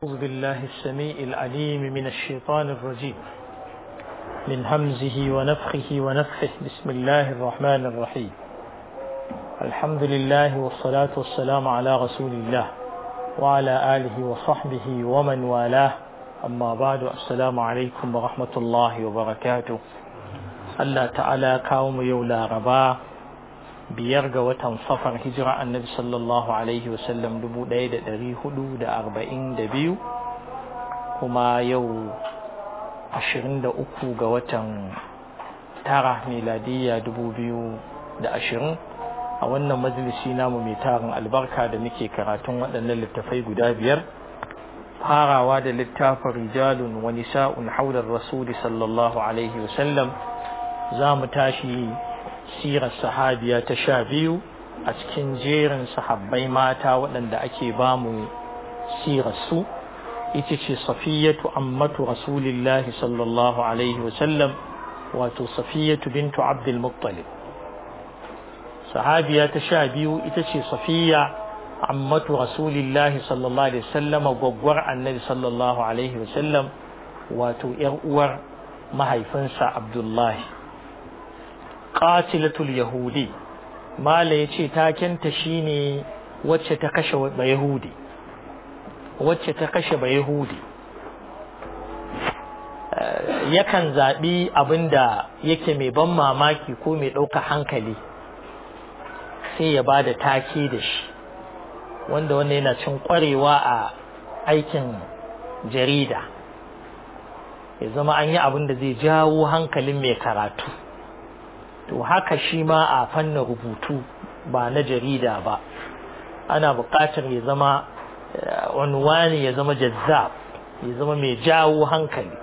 أعوذ بالله السميع العليم من الشيطان الرجيم من همزه ونفخه ونفخه بسم الله الرحمن الرحيم الحمد لله والصلاة والسلام على رسول الله وعلى آله وصحبه ومن والاه أما بعد السلام عليكم ورحمة الله وبركاته الله تعالى كاوم يولا رباه biyar ga watan safar hijira annabi sallallahu alaihi wasallam dubu ɗaya da ɗari hudu da arba'in da biyu kuma yau ashirin da uku ga watan tara miladiyya dubu biyu da ashirin a wannan majalisi namu mai tarin albarka da muke karatun waɗannan littafai guda biyar farawa da littafin rijalun wa nisa'un haular rasuli sallallahu alaihi wasallam za mu tashi sirar sahabiya ta sha biyu a cikin jerin sahabbai mata waɗanda ake ba mu sirarsu ita ce safiyatu ammatu rasulillahi sallallahu alaihi wasallam wato safiyatu bintu abdul muttalib sahabiya ta sha biyu ita ce safiya ammatu rasulillahi sallallahu alaihi wasallam gwaggwar annabi sallallahu alaihi wasallam wato yar uwar mahaifinsa abdullahi qatilatul yahudi mala yace takenta shine wacce ta kashe ba yahudi wacce ta kashe ba yahudi yakan zaɓi abinda yake mai ban mamaki ko mai ɗauka hankali sai ya ba da take da shi wanda wanda yana cin ƙwarewa a aikin jarida ya zama an yi abin da zai jawo hankalin mai karatu to haka shi ma a fannin rubutu ba na jarida ba ana buƙatar ya zama unwani ya zama jazzab ya zama mai jawo hankali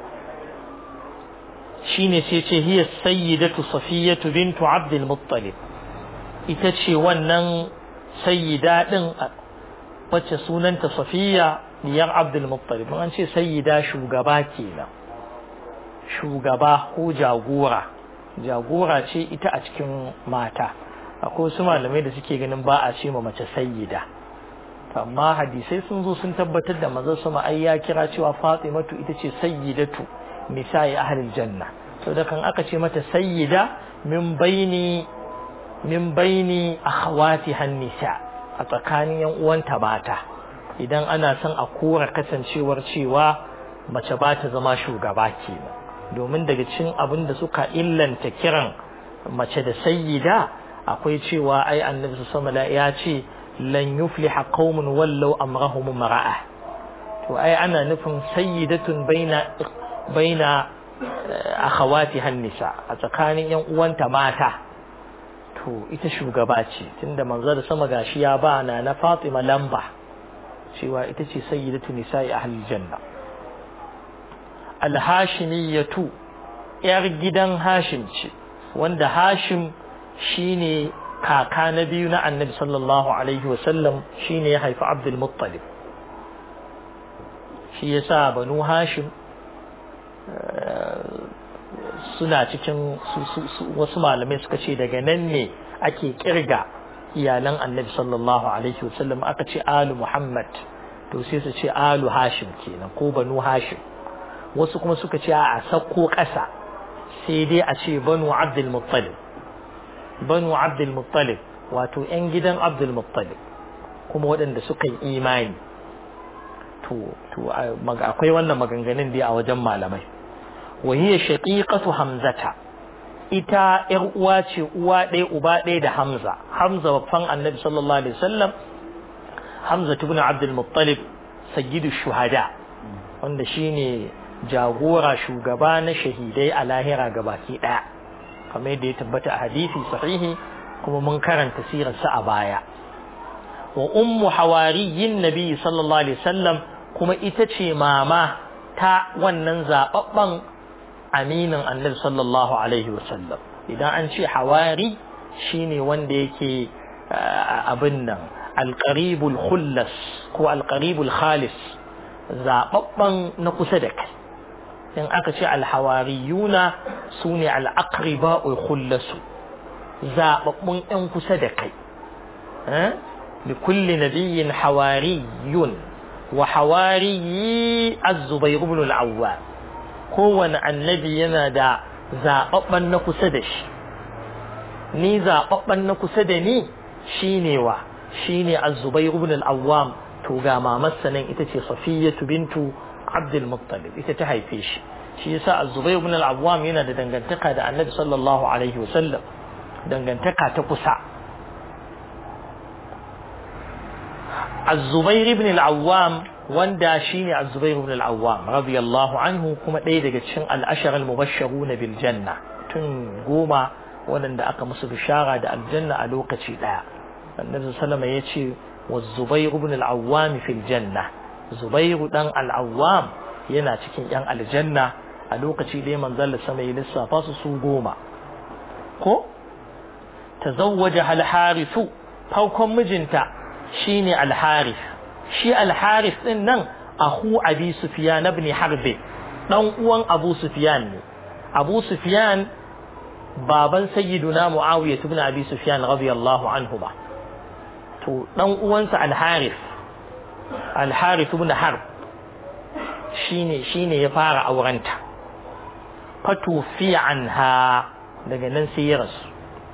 shine sai ce hiya sayyidatu safiyatu bintu abdul muttalib ita ce wannan sayyida din wacce sunanta safiya diyar abdul muttalib an ce sayyida shugaba kenan shugaba ko jagora jagora ce ita a cikin mata akwai wasu malamai da suke ganin ba a ce ma mace sayyida amma hadisai sun zo sun tabbatar da manzon sama ai ya kira cewa Fatimatu ita ce sayyidatu nisa'i ahlil janna to da kan aka ce mata sayyida min baini min baini akhawati hannisa a tsakanin yan uwanta mata idan ana son a kora kasancewar cewa mace ba ta zama shugaba kenan domin daga cikin abin da suka illanta kiran mace da sayyida akwai cewa ai annabi sallallahu ya ce lan yufliha qaumun wallau amrahum mar'a to ai ana nufin sayyidatun baina baina akhawati hannisa a tsakanin yan uwanta mata to ita shugaba ce tunda manzo da sama gashi ya ba na na Fatima lamba cewa ita ce sayyidatu nisa'i ahlil janna alhashimiyatu ‘yar gidan hashim ce wanda hashim shine kaka na biyu na annabi sallallahu alaihi wasallam shine ya haifi abdul muttalib shi ya sa banu hashim suna cikin wasu malamai suka ce daga nan ne ake kirga iyalan annabi sallallahu alaihi wasallam aka ce alu muhammad to sai su ce alu hashim kenan ko banu hashim wasu kuma suka ce a sakko ƙasa sai dai a ce banu abdul muttalib banu abdul muttalib wato yan gidan abdul muttalib kuma waɗanda suka yi imani to to akwai wannan maganganun dai a wajen malamai wa hiya shaqiqatu hamzata ita yar uwa ce uwa ɗaya uba ɗaya da hamza hamza babban annabi sallallahu alaihi wasallam hamza ibn abdul muttalib sayyidu shuhada wanda shine jagora shugaba na shahidai a lahira gabaki daya kamar yadda ya tabbata a hadisi sahihi kuma mun karanta sirarsa a baya wa ummu hawariyin nabi sallallahu alaihi wasallam kuma ita ce mama ta wannan zababban aminin annabi sallallahu alaihi wasallam idan an ce hawari shine wanda yake abin nan alqaribul khullas ko alqaribul khalis zababban na kusa da kai in aka ce alhawariyuna su ne al'akriba'ul khullasu zaɓaɓɓun ‘yan kusa da kai da kulli nabiyyin hawariyun wa hawariyi az-zubair ibn al-awwam kowane annabi yana da zababban na kusa da shi ni zababban na kusa da ni shine wa shine az-zubair ibn al-awwam to ga mamarsa nan ita ce safiyatu bintu abdul muttalib ita ta haife shi shi yasa az-zubair ibn al-awwam yana da dangantaka da annabi sallallahu alaihi wasallam dangantaka ta kusa az-zubair ibn al-awwam wanda shine az-zubair ibn al-awwam radiyallahu anhu kuma ɗaya daga cikin al-ashar al-mubashshiruna bil janna tun goma waɗanda aka musu bishara da aljanna a lokaci ɗaya annabi sallama ya ce wa zubair ibn al-awwam fil janna zubairu dan al-awwam yana cikin yan aljanna a lokaci ɗaya manzon sama ya lissafa su su goma ko tazawwaja al-harithu farkon mijinta shine al-harith shi al-harith din nan ahu abi sufyan ibn harb dan uwan abu sufyan ne abu sufyan baban sayyiduna muawiya ibn abi sufyan radiyallahu anhu ba to dan uwansa al-harith al-harith ibn harb shine shine ya fara aurenta fatu fi anha daga nan sai ya rasu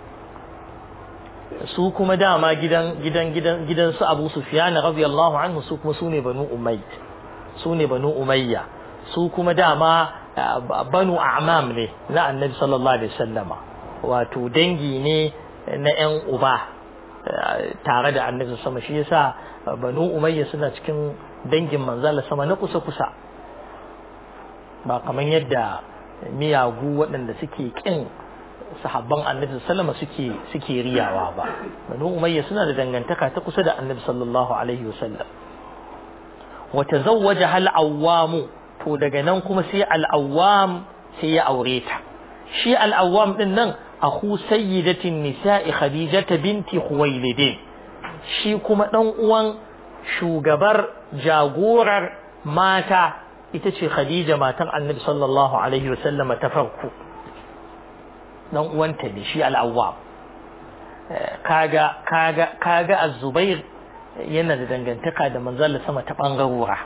su kuma dama gidan gidan gidan gidan su Abu Sufyan radiyallahu anhu su kuma sune banu Umayya sune banu Umayya su kuma dama banu a'mam ne na Annabi sallallahu alaihi wasallama wato dangi ne na ƴan uba tare da Annabi sama shi yasa banu Umayya suna cikin dangin manzala sama na kusa kusa ba kamar yadda miyagu waɗanda suke kin sahabban annabi sallama suke suke riyawa ba banu umayya suna da dangantaka ta kusa da annabi sallallahu alaihi wasallam wa tazawwaja hal awwam to daga nan kuma sai al awwam sai ya aure ta shi al awwam din nan akhu sayyidatin nisa'i khadijata binti khuwailid shi kuma dan uwan shugabar jagorar mata ita ce khadija matan annabi sallallahu alaihi wasallam ta farko dan uwanta ne shi al-awwab kaga kaga kaga az-zubair yana da dangantaka da manzon sama ta bangarora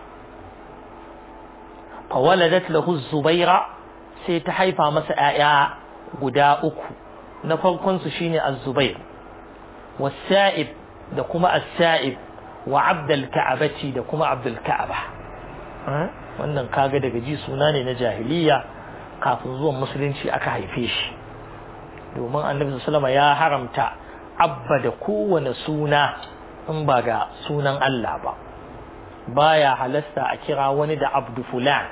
fa waladat lahu az-zubaira sai ta haifa masa ƴaƴa guda uku na farkon su shine az-zubair was-sa'ib da kuma as-sa'ib wa abdul ka'abati da kuma abdul ka'aba wannan kaga daga ji suna ne na jahiliya kafin zuwan musulunci aka haife shi domin annabi sallama ya haramta abba da kowane suna in ba ga sunan Allah ba baya halasta a kira wani da abdu fulan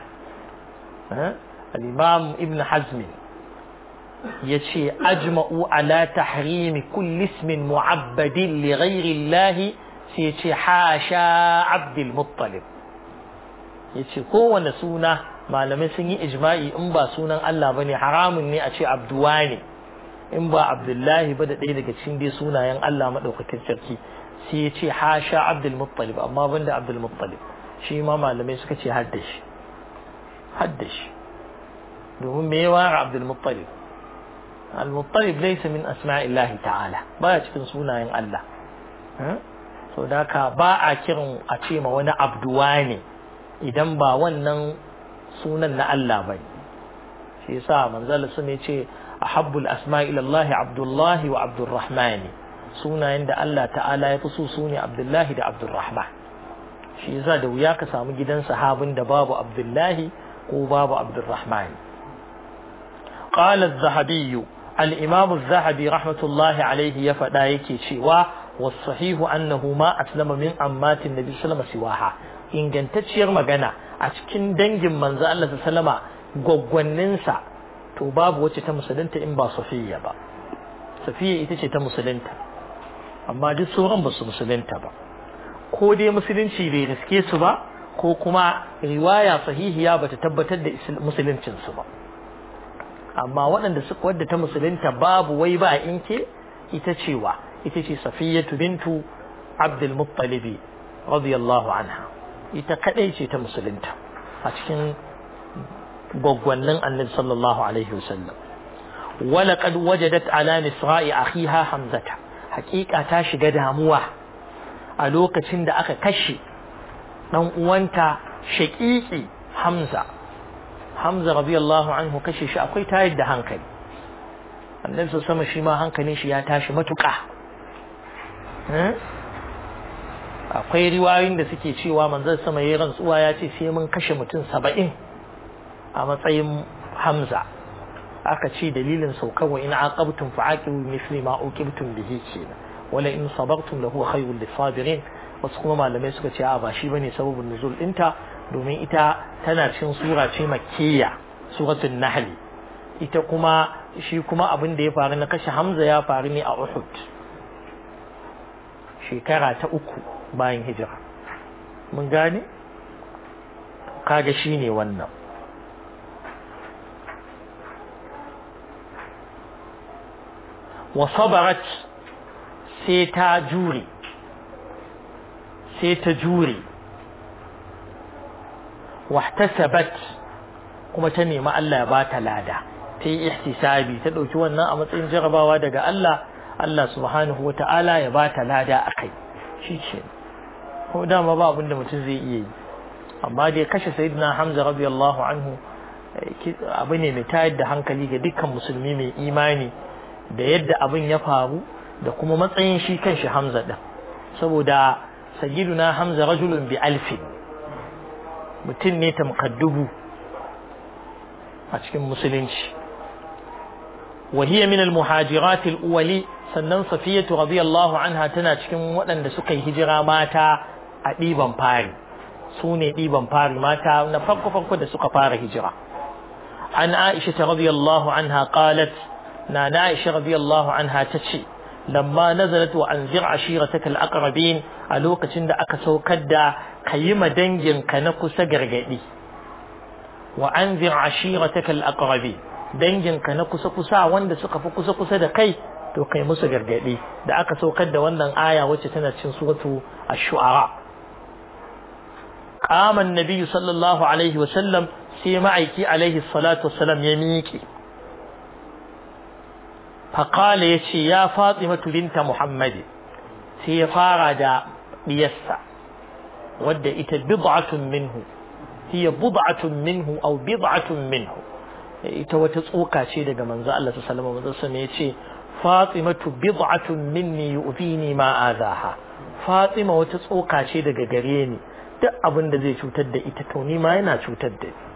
al-imam ibn hazm ya ce ajma'u ala tahrimi kulli ismin mu'abbadin li ghairi Allah sai ya ce hasha abdul muttalib ya ce kowane suna malamai sun yi ijma'i in ba sunan Allah bane haramun ne a ce abduwa ne in ba abdullahi ba da ɗaya daga cikin dai sunayen Allah maɗaukakin sarki sai ya ce hasha abdul muttalib amma banda abdul muttalib shi ma malamai suka ce hadda shi hadda shi domin me ya ware abdul muttalib al muttalib laysa min asma'illahi ta'ala baya cikin sunayen Allah so da ka ba a kiran a ce ma wani abduwa ne idan ba wannan sunan na Allah bane shi yasa manzal sun ce ahabbul asma ila Allah Abdullah wa Abdurrahman sunayen da Allah ta'ala ya fi so su ne Abdullahi da Abdurrahman shi yasa da wuya ka samu gidan sahabin da babu Abdullahi ko babu Abdurrahman قال الذهبي الإمام الذهبي رحمة الله عليه يفدا yake cewa والصحيح أنه ما أسلم من أمات النبي صلى الله عليه وسلم سواها ingantacciyar magana a cikin dangin manzo Allah sallama gwaggwanninsa to babu wacce ta musulunta in ba Safiya ba Safiya ita ce ta musulunta amma duk sauran ba su musulunta ba ko dai musulunci bai riske su ba ko kuma riwaya sahihiya ba ta tabbatar da musuluncin su ba amma waɗanda suka wadda ta musulunta babu wai ba inke ita cewa ita ce Safiyatu bintu Abdul Muttalib radiyallahu anha ita kadai ce ta musulunta a cikin gwaggwannin annabi sallallahu alaihi wasallam ولقد وجدت على نسراء أخيها حمزة حقيقة تاشق داموة ألوك تند أخا كشي dan uwanta shaqiqi Hamza Hamza radiyallahu anhu kashe shi akwai tayar da hankali annabi sama shi ma hankalin shi ya tashi matuƙa akwai riwayoyin da suke cewa manzon sama yayin rantsuwa ya ce sai mun kashe mutum saba'in a matsayin Hamza aka ce dalilin saukar wa in aqabtum fa'aqibu misli ma uqibtum bihi kenan wala in sabartum lahu khayrul lisabirin wasu kuma malamai suka ce a ba shi bane sababin nuzul dinta domin ita tana cikin sura ce makkiya suratul nahl ita kuma shi kuma abin da ya faru na kashe Hamza ya faru ne a Uhud shekara ta uku bayan hijira mun gane kaga shine wannan wa sabarat sai ta jure sai ta jure wahtasabat kuma ta nemi Allah ya bata lada ta yi ihtisabi ta ɗauki wannan a matsayin jarabawa daga Allah Allah subhanahu wa ta'ala ya bata lada a kai shi ce ko dama ba abin da mutum zai iya yi amma dai kashe sayyidina Hamza radiyallahu anhu abu ne mai tayar da hankali ga dukkan musulmi mai imani da yadda abin ya faru da kuma matsayin shi kanshi Hamza din saboda sayyiduna Hamza rajulun bi alfin mutum ne tamkaddubu a cikin musulunci وهي من المهاجرات الأولي sannan safiyatu radiyallahu anha tana cikin waɗanda suka yi hijira mata a ɗiban fari su ne ɗiban fari mata na farko farko da suka fara hijira an aisha ta radiyallahu anha qalat na na aisha radiyallahu anha ta ce lamma nazalat wa anzir ashirataka al-aqrabin a lokacin da aka saukar da kayi ma danginka na kusa gargadi wa anzir ashirataka al-aqrabin danginka na kusa-kusa wanda suka fi kusa-kusa da kai to kai musu gargaɗi da aka saukar da wannan aya wacce tana cin suratu ash-shu'ara qama an-nabi sallallahu alaihi wa sallam sai ma'aiki alaihi salatu wassalam ya miƙe فقال يشي يا فاطمة بنت محمد سي فارد ديسا ود إت بضعة منه هي بضعة منه أو بضعة منه ita wata tsoka ce daga manzo Allah sallallahu alaihi wasallam ya ce Fatimatu bid'atun minni yu'zini ma azaha Fatima wata tsoka ce daga gare ni duk abin da zai cutar da ita to ni ma yana cutar da ni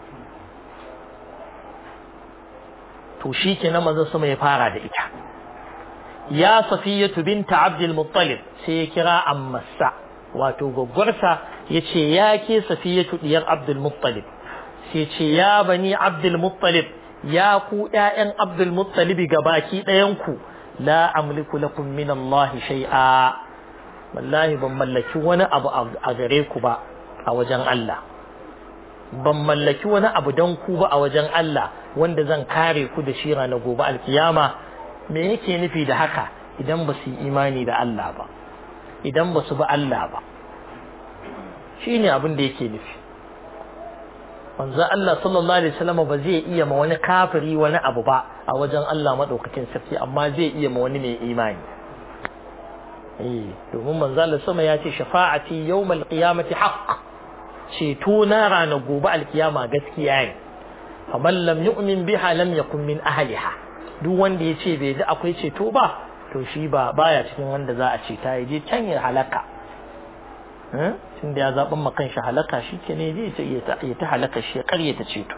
to shikenan manzo sama ya fara da ita ya Safiyatu binta Abdul Muttalib sai ya kira ammasa wato gwaggwarsa yace ya ke Safiyatu diyar Abdul Muttalib sai ce ya bani Abdul Muttalib ya ku ƴaƴan Abdul Muttalib gabaki ɗayan ku la amliku lakum min Allah shay'a wallahi ban mallaki wani abu a gare ku ba a wajen Allah ban mallaki wani abu dan ku ba a wajen Allah wanda zan kare ku da shi ranar gobe alkiyama me yake nufi da haka idan ba su yi imani da Allah ba idan ba su bi Allah ba shine abin da yake nufi manzo Allah sallallahu alaihi wasallam ba zai iya ma wani kafiri wani abu ba a wajen Allah madaukakin sarki amma zai iya ma wani mai imani eh domin manzo Allah sama ya ce shafa'ati yawmal qiyamati haqq ceto na ranar gobe alkiyama gaskiya ne faman lam yu'min biha lam yakun min ahliha duk wanda ya ce bai da akwai ceto ba to shi ba baya cikin wanda za a ceta ya je can ya halaka tun da ya zaɓin makan shi halaka shi ke ne zai ya ta halaka shi ya karye ta ceto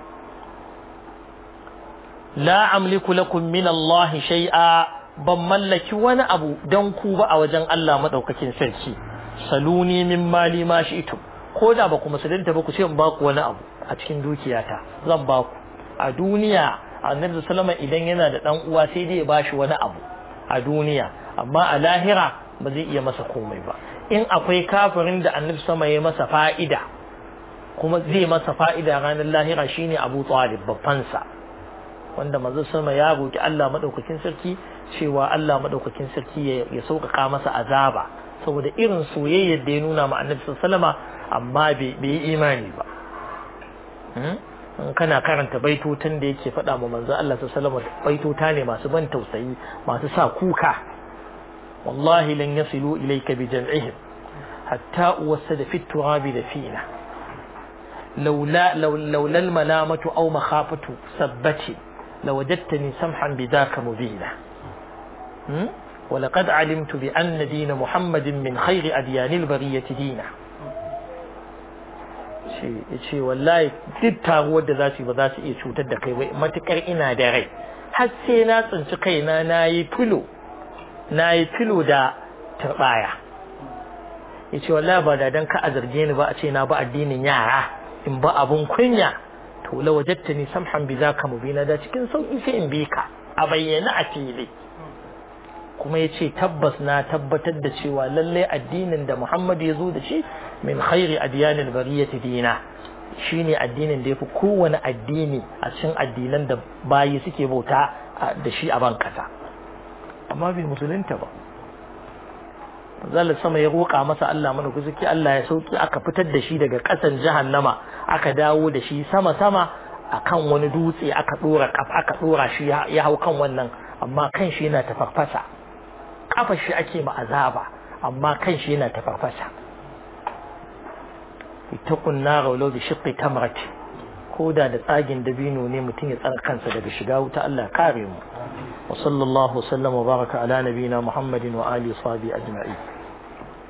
la amliku lakum min Allah shay'a ban mallaki wani abu dan ku ba a wajen Allah madaukakin sarki saluni min mali ma shi'tum ko da ba ku musulunta ba ku ce in ba ku wani abu a cikin dukiyata zan ba ku a duniya annabi sallama idan yana da dan uwa sai dai ya bashi wani abu a duniya amma a lahira ba zai iya masa komai ba in akwai kafirin da annabi sama ya masa fa'ida kuma zai masa fa'ida ranar lahira shine Abu Talib babbansa wanda manzo sama ya roki Allah madaukakin sarki cewa Allah madaukakin sarki ya sauƙaƙa masa azaba saboda irin soyayyar da ya nuna ma annabi sallama amma bai yi imani ba in kana karanta baitotan da yake faɗa ma manzo Allah sallallahu alaihi baitota ne masu ban tausayi masu sa kuka wallahi lan yasilu ilayka bi jam'ihim hatta uwassa fi turabi da fina laula laula almalamatu aw makhafatu sabbati lawajadtani samhan bidaka mubina ولقد علمت بأن دين محمد من خير أديان البرية دينا ce wallahi duk taruwar da za su yi ba za su iya cutar da kai matukar ina da rai har sai na tsinci kaina na yi filo na yi filo da turbaya ya ce wallahi ba da dan ka a zarge ni ba a ce na ba addinin yara in ba abun kunya to la wajatta ni samhan bi zaka mubina da cikin sauki sai in bi ka a bayyana a fili kuma ya ce tabbas na tabbatar da cewa lallai addinin da Muhammad ya zo da shi min khairi adiyanil bariyati dina shine addinin da yafi kowane addini a cikin addinan da bayi suke bauta da shi a ban kasa amma bai musulunta ba zalla sama ya roƙa masa Allah mana kuzuki Allah ya sauki aka fitar da shi daga ƙasan jahannama aka dawo da shi sama sama akan wani dutse aka dora kaf aka dora shi ya hau kan wannan amma kan shi yana tafarfasa kafa shi ake ma azaba amma kan shi yana tafarfasa ittaqun nar walau bi shiqqi tamrati koda da tsagin dabino ne mutum ya tsara kansa daga shiga wuta Allah kare mu wa sallallahu sallama wa baraka ala nabina muhammadin wa alihi wa sahbihi ajma'in